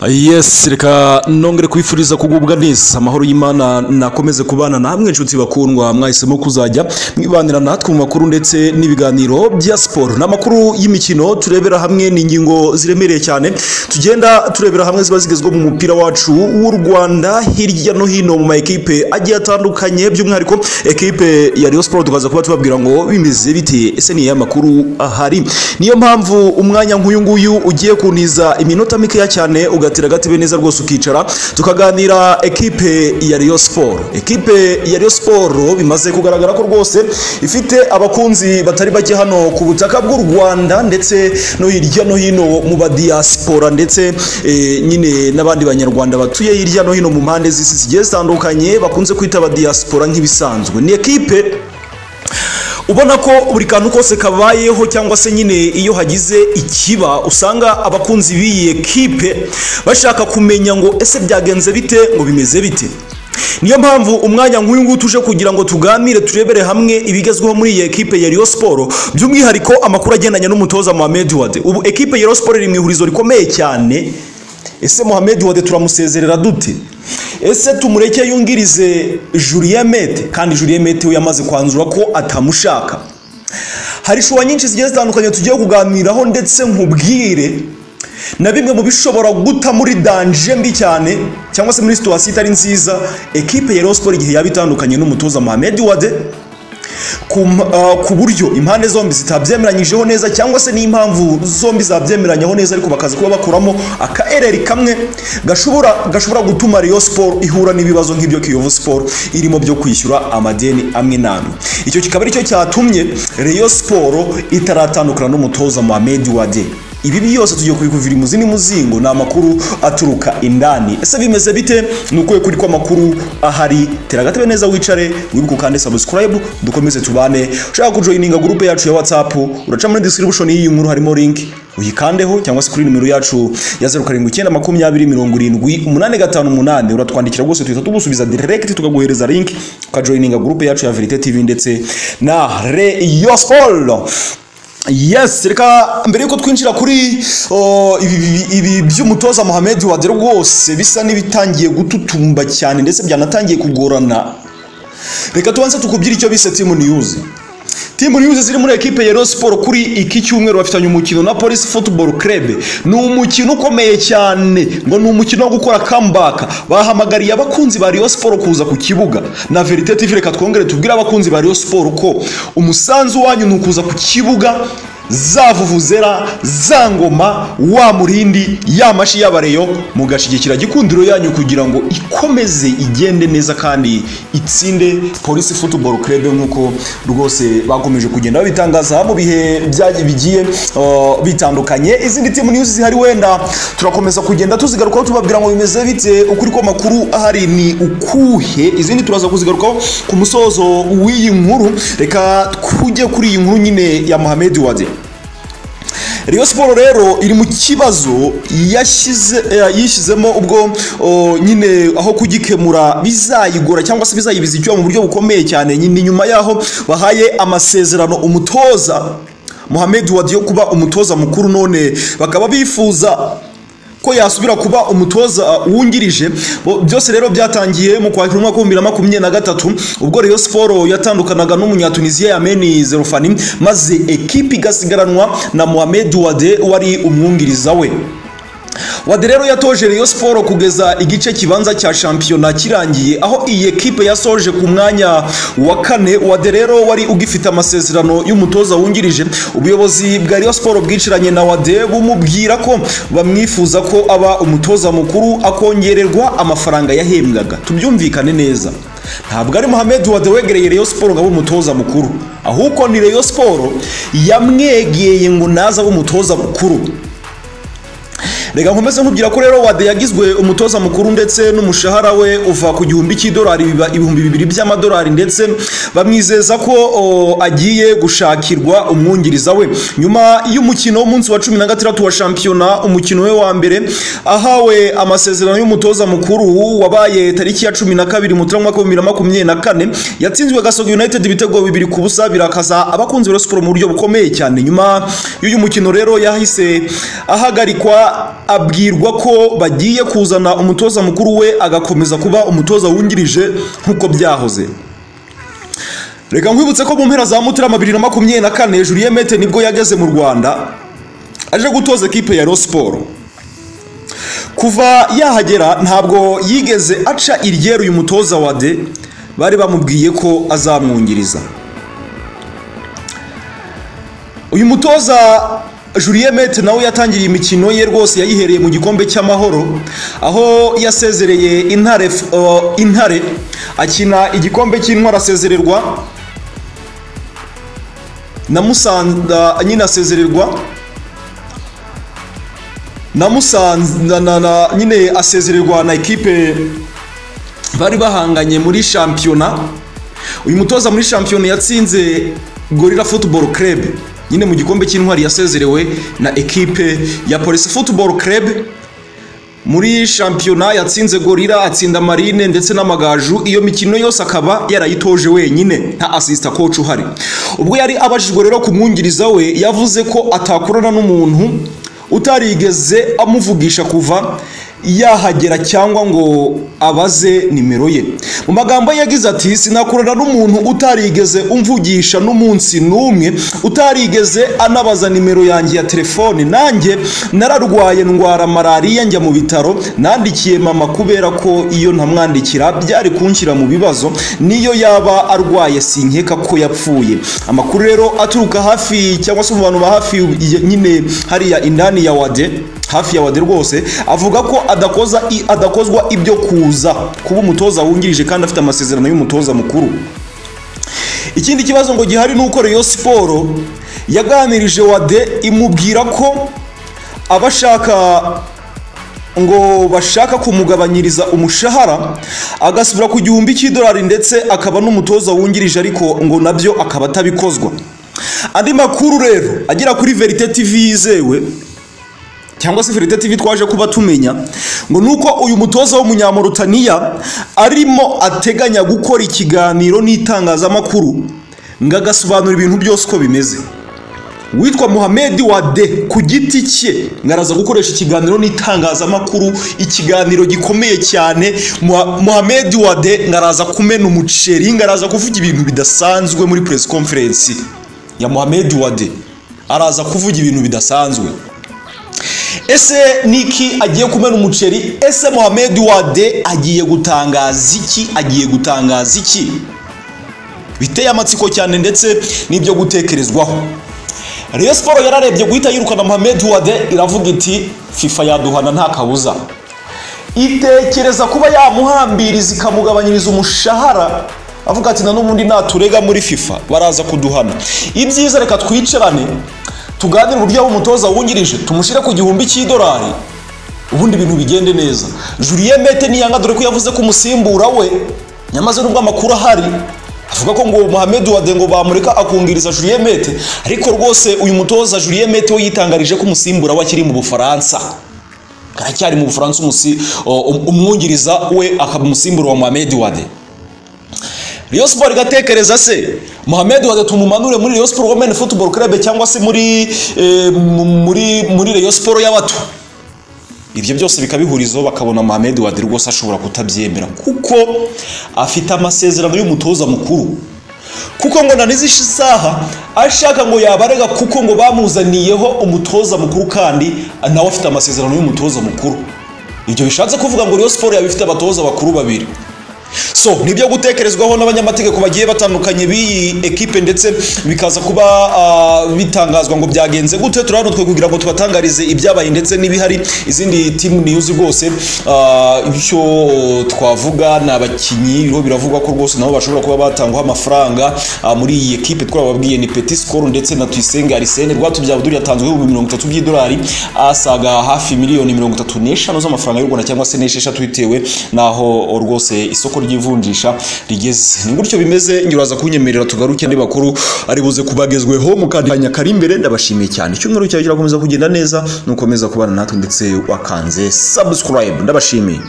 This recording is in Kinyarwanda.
yes reka nongere kwifuriza kugubwa neza amahoro y'imana nakomeze kubana namwe inshuti bakundwa mwahisemo kuzajya mwibanira natwe mu makuru ndetse n'ibiganiro bya siporo n'amakuru y'imikino turebera hamwe ni ingingo ziremereye cyane tugenda turebera hamwe ziba zigezweho mu mupira wacu w'u rwanda hirya no hino mu ma ekipe agiye atandukanye by'umwihariko ekipe ya Rayon Sport tukaza kuba tubabwira ngo bimeze bite ese ni amakuru ahari niyo mpamvu umwanya nk'uyu nguyu ugiye kuntiza iminota mikeya cyane ugatira agatebe neza rwose ukicara tukaganira ekipe ya Rayon Sport ekipe ya Rayon Sport bimaze kugaragara ko rwose ifite abakunzi batari bake hano ku butaka bw'u Rwanda ndetse no hirya no hino mu badiaspora ndetse eh, nyine n'abandi banyarwanda batuye hirya no hino mu mpande z'isi zigiye zitandukanye bakunze kwita abadiaspora nk'ibisanzwe ni ekipe ubona ko buri kantu kose kabayeho cyangwa se nyine iyo hagize ikiba usanga abakunzi b'iyi ekipe bashaka kumenya ngo ese byagenze bite ngo bimeze bite niyo mpamvu umwanya nk'uyu nguyu tuje kugira ngo tuganire turebere hamwe ibigezweho muri iyi ekipe ya Rayon Sport by'umwihariko amakuru agendanye n'umutoza Mohamed Wade ubu ekipe ya Rayon Sport iri mu ihurizo rikomeye cyane ese Mohamed Wade turamusezerera dute ese tumureke yungirize Julien Mete kandi Julien Mete we yamaze kwanzura ko atamushaka hari shuwa nyinshi zigiye zitandukanye tugiye kuganiraho ndetse nkubwire na bimwe mu bishobora guta muri danje mbi cyane cyangwa se muri situwasiyo itari nziza ekipe ya Rayon Sport igihe yaba itandukanye n'umutoza Mohamed Wade ku uh, ku buryo impande zombi zitabyemeranyijeho neza cyangwa se n'impamvu zombi zabyemeranyaho neza ariko bakaza kuba bakuramo akaereri kamwe gashobora gashobora gutuma Rayon Sport ihura n'ibibazo nk'ibyo Kiyovu Sport irimo byo kwishyura amadeni amwe n'amwe icyo kikaba aricyo cyatumye Rayon Sport itaratandukana n'umutoza Mohamed Wade ibi byose tugiye kubikuvira imuzi n'umuzingo ni amakuru aturuka indani ese bimeze bite ni ukuye kuri kw'amakuru ahari tera agatebe neza wicare wibuke ukande subscribe dukomeze tubane ushaka kujoyininga gurupe yacu ya whatsapp uraca muri description y'iyi nkuru harimo link uyikandeho cyangwa se kuri nimero yacu ya zeru karindwi icyenda makumyabiri mirongo irindwi umunani gatanu umunani uratwandikira rwose duhita tugusubiza direct tukaguhereza link ukajoyininga gurupe yacu ya verite tv ndetse na reyo siporo yes reka mbere yuko twinjira kuri oh, ibi- ibi by'umutoza Mohamed Wade rwose bisa n'ibitangiye gututumba cyane ndetse byanatangiye kugorana reka tubanze tukubyire icyo bise timu niyuzi timu niyuzi ziri muri ekipe ya Rayon Sport kuri iki cyumweru bafitanye umukino na Police Football Club ni umukino ukomeye cyane ngo ni umukino wo gukora comeback bahamagariye abakunzi ba Rayon Sport kuza ku kibuga na Verite TV reka twongere tubwire abakunzi ba Rayon Sport ko umusanzu wanyu ni ukuza ku kibuga zavuvuzera za ngoma wa murindi ya mashi y'abareyo mugashigikira gikundiro yanyu kugira ngo ikomeze igende neza kandi itsinde polisi football club nk'uko rwose bakomeje kugenda babitangaza mu bihe byagiye bigiye uh, bitandukanye izindi timu news zihari wenda turakomeza kugenda tuzigarukaho tubabwira ngo bimeze bite ukuri ko makuru ahari ni ukuhe izindi turaza kuzigarukaho ku musozo w'iyi nkuru reka tujye kuri iyi nkuru nyine ya Mohamed Wade Rayon Sport rero iri mu kibazo yashyize eh, yishyizemo ubwo oh, nyine aho kugikemura bizayigora cyangwa se bizayibiza icyuya mu buryo bukomeye cyane nyine nyuma yaho bahaye amasezerano umutoza Mohamed Wade yo kuba umutoza mukuru none bakaba bifuza ko yasubira kuba umutoza wungirije Bo- byose rero byatangiye mu kwakira umwaka w'ibihumbi bibiri na makumyabiri na gatatu ubwo Rayon Sport yatandukanaga n'umunyatunisiya Yameni Zerofani maze ekipi igasigaranwa na Mohamed Wade wari umwungiriza we Wade rero yatoje Rayon Sport kugeza igice kibanza cya shampiyona kirangiye aho iyi ekipe yasoje ku mwanya wa kane Wade rero wari ugifite amasezerano y'umutoza wungirije ubuyobozi bwa Rayon Sport bwicaranye na Wade bumubwira ko bamwifuza ko aba umutoza mukuru akongererwa amafaranga yahembwaga tubyumvikane neza ntabwo ari Mohamed Wade wegereye Rayon Sport ngo abe umutoza mukuru ahubwo ni Rayon Sport yamwegeye ngo naza abe umutoza mukuru reka nkomeze nkubwira ko rero wade yagizwe umutoza mukuru ndetse n'umushahara we uva ku gihumbi cy'idolari biba ibihumbi bibiri by'amadolari ndetse bamwizeza ko o, agiye gushakirwa umwungiriza we nyuma y'umukino w'umunsi wa cumi na gatandatu wa shampiyona umukino we wa mbere ahawe amasezerano y'umutoza mukuru wabaye tariki ya cumi na kabiri mutarama mwaka w'ibihumbi bibiri na makumyabiri na kane yatsinzwe gasogi united ibitego bibiri ku busa birakaza abakunzi ba siporo mu buryo bukomeye cyane nyuma y'uyu mukino rero yahise ahagarikwa abwirwa ko bagiye kuzana umutoza mukuru we agakomeza kuba umutoza wungirije nk'uko byahoze reka nkwibutse ko mu mpera za mutarama bibiri na makumyabiri na kane hejuru y'emete nibwo yageze mu rwanda aje gutoza ekipe ya siporo kuva yahagera ntabwo yigeze aca iryeru uyu mutoza wa de bari bamubwiye ko azamwungiriza uyu mutoza Julien Mete nawe yatangiriye imikino ye rwose yayihereye mu gikombe cy'amahoro aho yasezereye intare uh, intare akina igikombe cy'intwara asezererwa na Musanza nyine asezererwa na Musanza na, na, nyine asezererwa na ekipe bari bahanganye muri shampiyona uyu mutoza muri shampiyona yatsinze Gorilla Football Club nyine mu gikombe cy'intwari yasezerewe na ekipe ya polisi football club muri shampiyona yatsinze gorira atsinda marine ndetse n'amagaju iyo mikino yose akaba yarayitoje wenyine nta asisita koci uhari ubwo yari abajijwe rero ku mwungiriza we yavuze ko atakorana n'umuntu utarigeze amuvugisha kuva yahagera cyangwa ngo abaze nimero ye mu magambo ye yagize ati sinakorana n'umuntu utarigeze umvugisha n'umunsi n'umwe utarigeze anabaza nimero yanjye ya telefone nanjye nararwaye ndwara malariya njya mu bitaro nandikiye mama kubera ko iyo ntamwandikira byari kunshyira mu bibazo niyo yaba arwaye sinkeka ko yapfuye amakuru rero aturuka hafi cyangwa se mu bantu ba hafi nyine hariya indani ya wade hafi ya wade rwose avuga ko adakoza adakozwa ibyo kuza kuba umutoza wungirije kandi afite amasezerano y'umutoza mukuru ikindi kibazo ngo gihari ni uko Rayon Sport yaganirije Wade imubwira ko abashaka ngo bashaka kumugabanyiriza umushahara agasubira ku gihumbi cy'idolari ndetse akaba n'umutoza wungirije ariko ngo nabyo akaba atabikozwa andi makuru rero agera kuri verite tv yizewe cyangwa se Verite TV twaje kuba tumenya ngo nuko uyu mutoza w'umunyamurutaniya arimo ateganya gukora ikiganiro n'itangazamakuru ngo agasobanura ibintu byose uko bimeze witwa muhamedi wade ku giti cye ngo araza gukoresha ikiganiro n'itangazamakuru ikiganiro gikomeye cyane muhamedi wade ngo araza kumena umuceri ngo araza kuvuga ibintu bidasanzwe muri press conference ya muhamedi wade araza kuvuga ibintu bidasanzwe ese niki agiye kumena umuceri ese muhammed wade agiye gutangaza iki agiye gutangaza iki biteye amatsiko cyane ndetse n'ibyo gutekerezwaho Rayon siporo yararebye guhita yirukana muhammed wade iravuga iti fifa yaduhana nta kabuza itekereza kuba yamuhambiriza ikamugabanyiriza umushahara avuga ati na n'ubundi naturega muri fifa baraza kuduhana ibyiza reka twicarane tuganire uburyo yaba umutoza wungirije tumushyire ku gihumbi cy'idolari ubundi ibintu bigende neza Julien mete niyanga dore ko yavuze ko umusimbura we nyamaze nubwo amakuru ahari avuga ko ngo muhammed wade ngo bamureka akungiriza Julien mete ariko rwose uyu mutoza Julien mete we yitangarije ko umusimbura we akiri mu bufaransa aracyari mu bufaransa umwungiriza we akaba umusimbura wa muhammed wade Rayon Sport igatekereza se Mohamed Wade tumumanure muri Rayon Sport Women Football Club cyangwa se muri eh, muri muri Rayon Sport y'abato ibyo byose bikabihurizaho bakabona Mohamed Wade rwose ashobora kutabyemera kuko afite amasezerano y'umutoza mukuru kuko ngo nanizisha isaha ashaka ngo yabarega kuko ngo bamuzaniyeho umutoza mukuru kandi nawe afite amasezerano y'umutoza mukuru ibyo bishatse kuvuga ngo Rayon Sport yabifite abatoza bakuru babiri so nibyo gutekerezwaho n'abanyamategeko bagiye batandukanye b'iyi ekipe ndetse bikaza kuba uh, bitangazwa ngo byagenze gute turabona twe kugira ngo tubatangarize ibyabaye ndetse n'ibihari izindi team news rwose icyo uh, twavuga ni abakinnyi biriho biravugwa ko rwose nabo bashobora kuba batangwaho amafaranga uh, muri iyi ekipe twababwiye ni Petit Score ndetse na Tuyisenge Arsene Rwatubyawe duri yatanzwe ibihumbi mirongo itatu by'idolari asaga hafi miliyoni mirongo itatu n'eshanu z'amafaranga y'u Rwanda cyangwa se n'esheshatu bitewe naho rwose isoko ry'ivunjisha rigeze ni gutyo bimeze nyiraza kunyemerera tugaruke andi makuru ari buze kubagezweho mu kanya kari imbere ndabashimiye cyane icyumweru cyawe kirakomeza kugenda neza nukomeza kubana natwe ndetse wakanze subscribe ndabashimiye